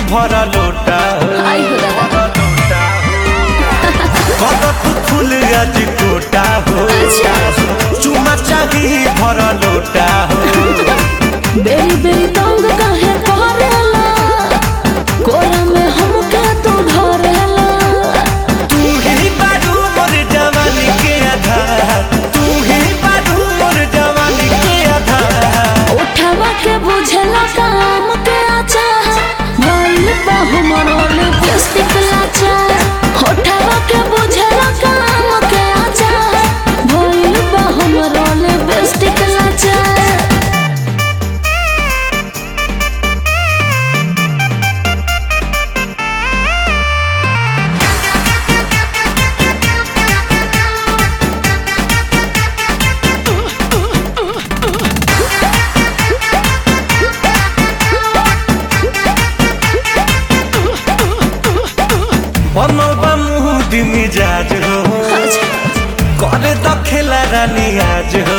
भरा लोटा आई हो दादा कद तू फूल आज कोटा हो चुमा चाही भरा लोटा हो बेरी बेरी तंग काहे करेला कोरा में हमके तू धरेला तू ही बारू मोर जवानी के आधार तू ही बारू मोर जवानी के आधार उठावा के बुझला काम के आचा भइल बाहु मरोल प्लास्टिक लाचा उठावा के बुझला काम के आचा भइल बाहु मरोल प्लास्टिक लाचा बनल बा मुँह मिजाज हो करे तो खेला रानी आज हो